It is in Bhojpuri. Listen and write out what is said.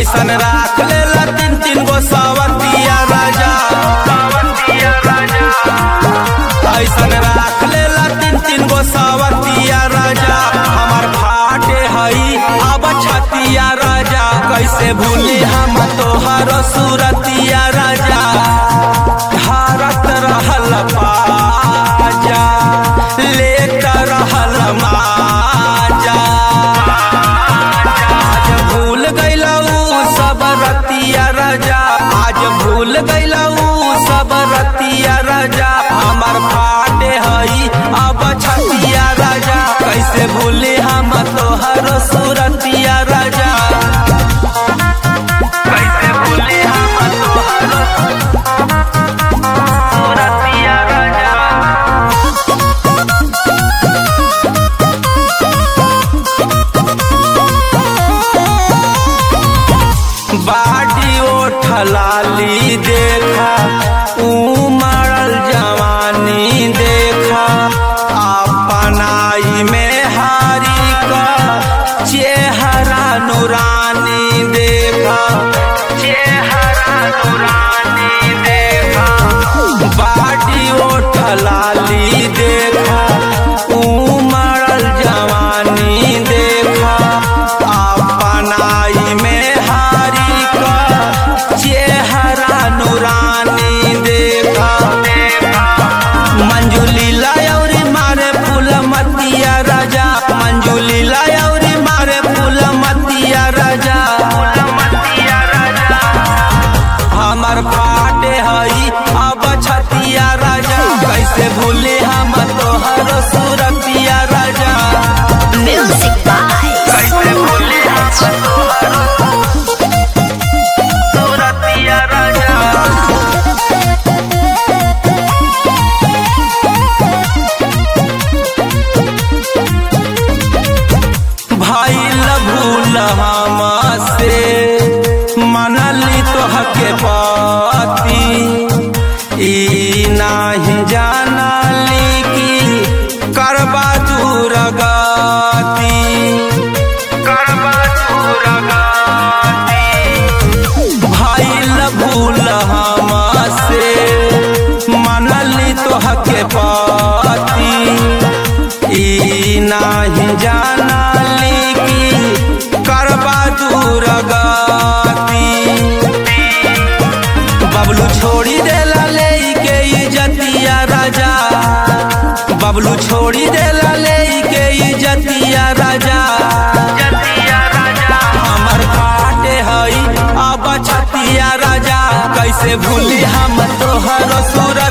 ऐसन राख लेला तीन तीन गो सावतिया राजा ऐसन राख लेला तीन तीन गो सावतिया राजा हमार फाटे हई अब छतिया राजा कैसे भूली हम तोहर सूरतिया राजा भारत रहल पाजा लेत रहल माजा आज भूल गईलऊ सब रतिया राजा आज भूल गईलऊ सब रतिया राजा हमर फाटे हई अब छतिया राजा कैसे भूले हम तोहर सूरतिया राजा कैसे भूले हम तोहर सूरतिया राजा बाडी ओठलाली देखा उमड़ल जवानी देखा अपनाई में हारी का चेहरा नूरानी देखा चेहरा नूरानी देखा बाडी ओठलाली देखा उमड़ल जवानी देखा अपनाई में हारी का चेहरा नूरानी देखा मंजुली लायौरी मारे फूल मतिया राजा मंजुली लायौरी मारे फूल मतिया राजा हमर फाटे हई अब छतिया राजा कैसे भूले हम तोहर सूरतिया राजा Music by कैसे भूले हम तोहर सूरतिया राजा भइल भूल हमसे मनली तोहके पति ई नाही जानली कि करबा दूर गति करबा दूर गति भइल भूल हमसे मनली तोहके पति ई नाही जानली कि करबा दूर गति बबलू छोड़ी देला ले के इजतिया राजा बबलू छोड़ी देला ले के इजतिया राजा हमर फाटे हई अब छतिया राजा कैसे भूली हम तोहर सूरत